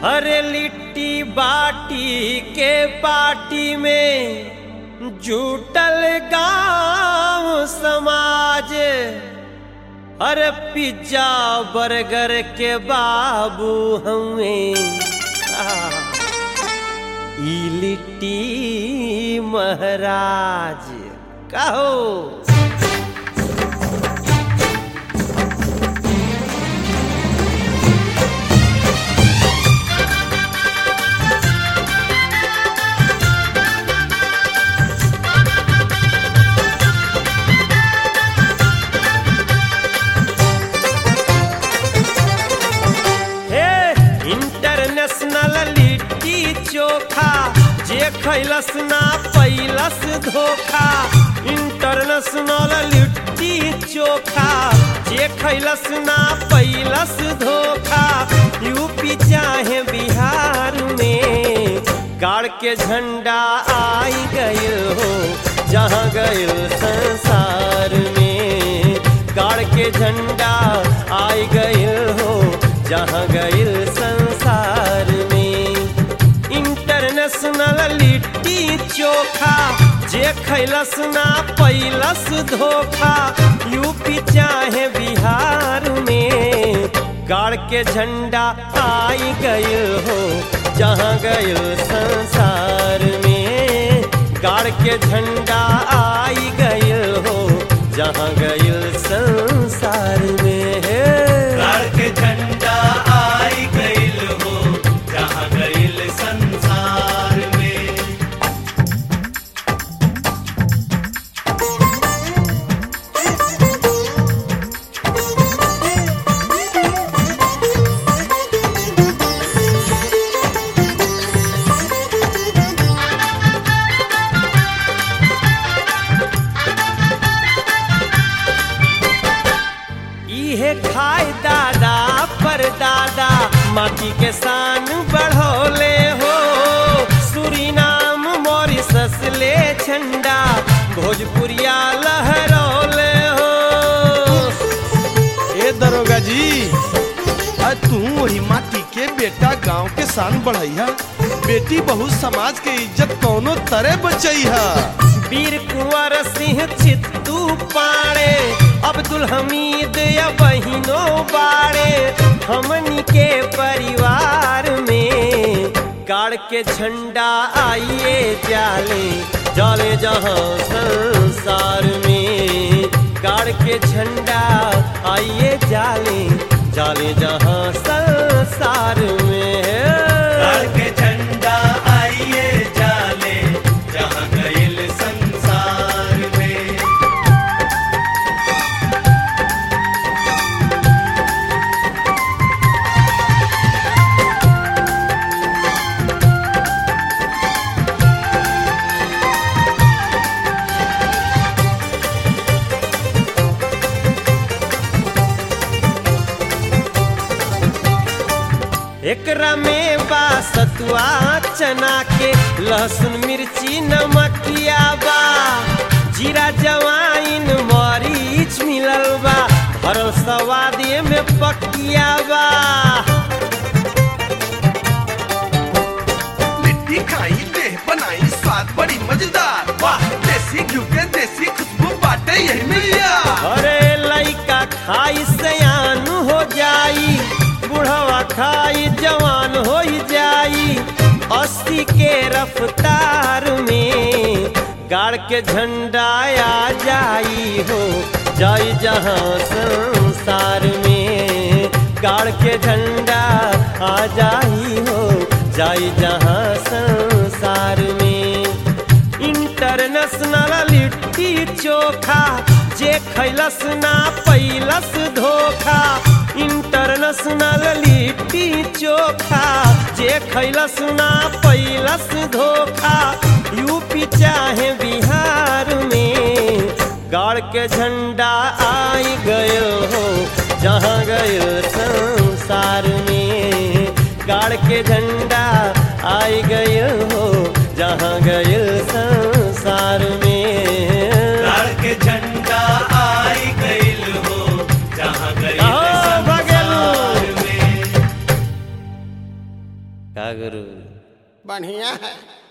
अरे लिट्टी बाटी के पार्टी में जुटल गांव समाज अरे पिज्जा बर्गर के बाबू हमें ई लिट्टी महाराज कहो हे इंटरनेशनल लिट्टी चोखा जे खैलस ना पैलस धोखा इंटरनेशनल लिट्टी चोखा जे खैलस ना पैलस धोखा यूपी चाहे बिहार में गाड़ के झंडा आई गयो हो जहाँ गयो संसार में गाड़ के झंडा आई गयो हो जहाँ गइल संसार में इंटरनेशनल लिट्टी चोखा जे खैलस ना पैलस धोखा यूपी चाहे बिहार में गाड़ के झंडा आई गइल हो जहाँ गइल संसार में गाड़ के झंडा आई गइल हो जहाँ गइल संसार में है गाड़ के झंडा आई गइल हो जहाँ गइल संसार में इहे खाए दादा पर दादा माटी के शान बढ़ोले हो सुरीनाम मॉरिसस ले झंडा भोजपुरिया लहरौले हो ए दरोगा जी आज तू वही माटी के बेटा गांव के शान बढ़ैया बेटी बहु समाज के इज्जत कौनो तरह बचैहा वीर कुंवर सिंह चित्तू पाड़े अब्दुल हमीद या बहिनो बाड़े हमनी के परिवार में गाड़ के झंडा आइए जाले जाले जहाँ संसार में गाड़ के झंडा आइए जाले जाले जहाँ संसार में गाड़ के झंडा आइए जाले जहाँ गइल संसार में एकरा में बा सतुआ चना के लहसुन मिर्ची नमकिया बा जीरा जवाइन मरीच मिलल बा हरल सवादे में पकिया बा लिट्टी खाई देह बनाई स्वाद बड़ी मजेदार वाह देसी घी के देसी खुशबू बाटे यही मिलिया अरे लइका खाई सयान हो जाई बुढ़वा खाई जवान हो जाई अस्सी के रफ्तार में गाड़ के झंडा आ जाई हो जाई जहाँ संसार में गाड़ के झंडा आ जाई हो जाई जहाँ संसार में इंटरनेशनल लिट्टी चोखा जे खैलस ना पैलस धोखा इंटरनेशनल लिट्टी चोखा जे खैलस ना पैलस धोखा यूपी चाहे बिहार में गाड़ के झंडा आई गयो हो जहाँ गयो संसार में गाड़ के झंडा आई गयो हो जहाँ गयो संसार में गाड़ के झंडा आई गइल हो जहाँ गइल कहो, भगेलू। संसार में का गुरु बढ़िया है